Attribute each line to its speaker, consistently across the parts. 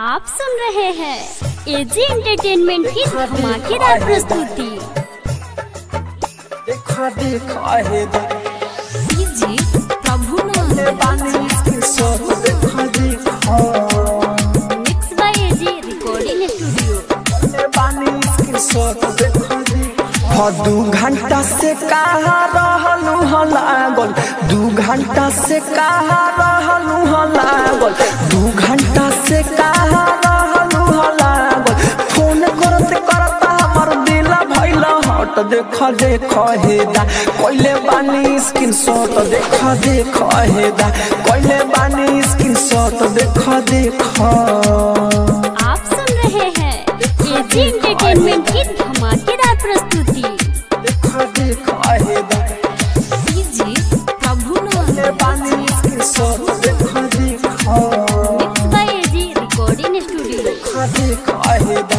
Speaker 1: आप सुन रहे हैं एजी एंटरटेनमेंट की धमाकेदार प्रस्तुति
Speaker 2: देखा देखा है
Speaker 1: डीजे प्रभु
Speaker 2: पानी के सब देखा देखा
Speaker 1: mix by AG recording studio
Speaker 2: पानी के सब देखा देखा दू घंटा से कहा रहलू ह लागल दू घंटा से कहा रहलू ह लागल दू घंटा से कहा रहलू ह लागल फोन करत करत हमर दिल भइल हट देख देख हेदा कोइले बानी स्क्रीन शॉट देख देख हेदा कोइले बानी स्क्रीन शॉट देख देख
Speaker 1: आप सुन रहे हैं एजी एंटरटेनमेंट की धमाकेदार प्रस्तुति
Speaker 2: देख देख हेदा
Speaker 1: डीजे प्रभु
Speaker 2: कोइले बानी स्क्रीन शॉट देख देख
Speaker 1: mix by AG recording studio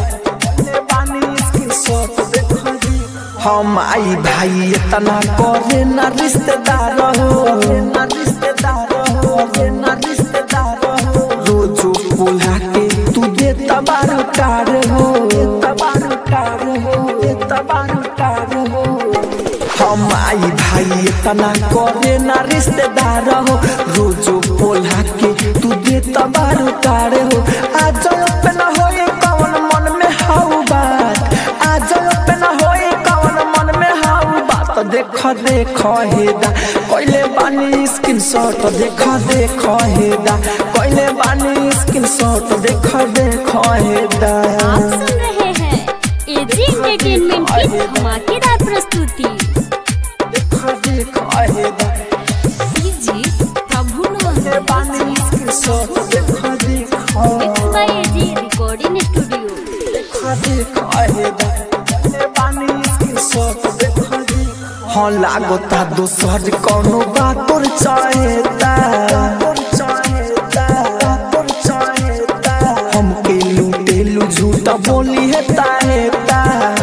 Speaker 2: हम आई भाई इतना करे न रिश्तेदार हो न रिश्तेदार हो न रिश्तेदार हो रोजो बोला के तू दे तबारू कार हो तबारू कार हो तबारू कार हो हम आई भाई इतना करे ना रिश्तेदार हो रोजो बोला के तू दे तबारू तारे हो आज पे न होए कौन मन में हाउ बात आज पे न होए कौन मन में हाउ बात देख देख हेदा कोइले बानी स्क्रीन शॉट देख देख हेदा कोइले बानी स्क्रीन शॉट देख देख हेदा
Speaker 1: आप सुन रहे हैं एजी एंटरटेनमेंट की धमाकेदार प्रस्तुति
Speaker 2: देख देख हेदा
Speaker 1: डीजे प्रभु
Speaker 2: बानी स्क्रीन शॉट देख देख
Speaker 1: mix by AG recording studio
Speaker 2: हाँ लागता दोसर कोनो बात तोर चाहेता हमके लूटेलू झूठा बोली है ताहेता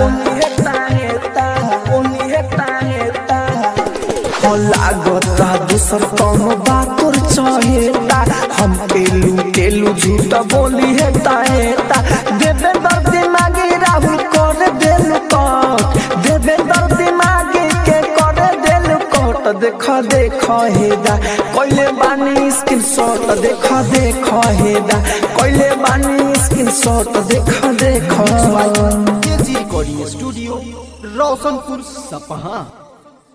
Speaker 2: हाँ लागता दोसर कोनो बात तोर चाहेता हमके लूटेलू झूठा बोली है ताहेता देवेंद्र दिमागी राहुल कर देलू कट देवेंद्र दिमागी के कर देलू कट देख देख हेदा कोइले बानी स्क्रीन शॉट देख देख हेदा कोइले बानी स्क्रीन शॉट देख देख
Speaker 3: केजी रिकॉर्डिंग स्टूडियो रोशनपुर सपहा